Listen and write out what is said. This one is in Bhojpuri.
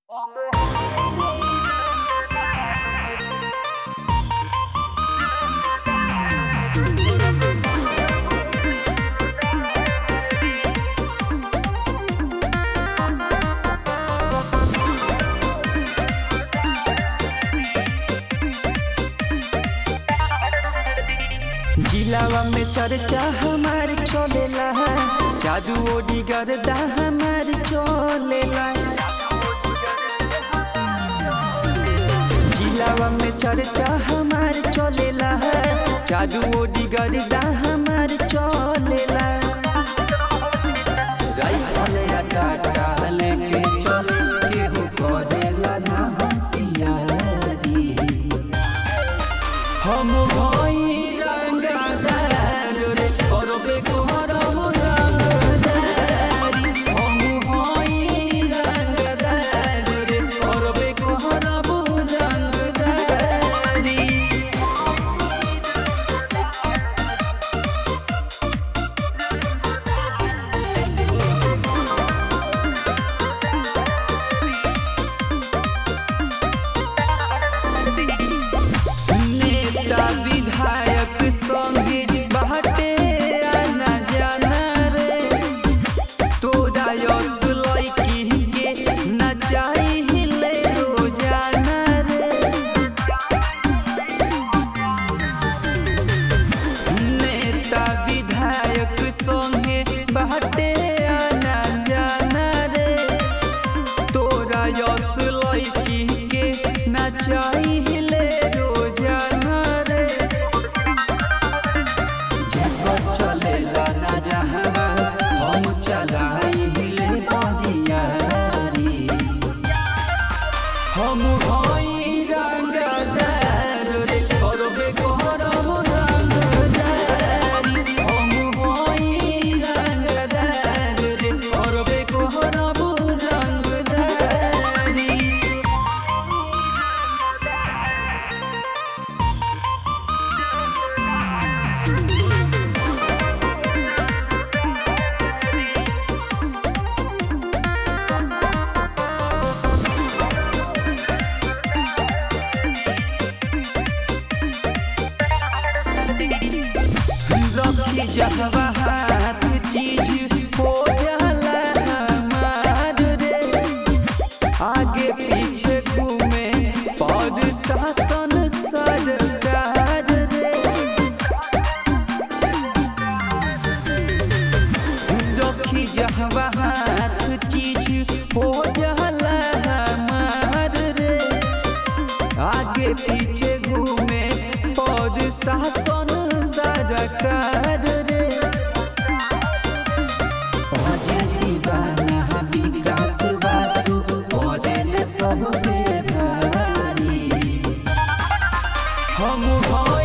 जिलावा में चर्चा हमार चलेला जादू ओडी गर्दा हमार चलेला जिलावा में चर्चा हमार चलेला जादू ओडी गर्दा हमार चलेला राइफल या टाटा लेके चले केहू करेला ना होशियारी हम भई रंगदार रे करबे करब रंगदारी हम भई रंगदार रे करबे करब रंगदारी नेता विधायक संगे बाटे आना जाना रे तोरा यस लइकी के नचाई हिले रोजाना रे नेता विधायक संगे बाटे आना जाना रे तोरा यस लइकी के नचाई हिले रोजाना रे जेकर चलेला ना जहावा हम चलाई हिले बदियारी हम भई रंगदार रे करबे करब रंगदारी हम भई रंगदार रे करबे करब रंगदारी रखी जहवा हाथ चीज हो जाला हमार रे आगे पीछे घूमे पर शासन सरकार रे रखी जहवा हाथ चीज हो जाला हमार रे आगे पीछे घूमे पर शासन सरकार रे अजे दीवाना विकास वासु पड़ेल सब पे भारी हम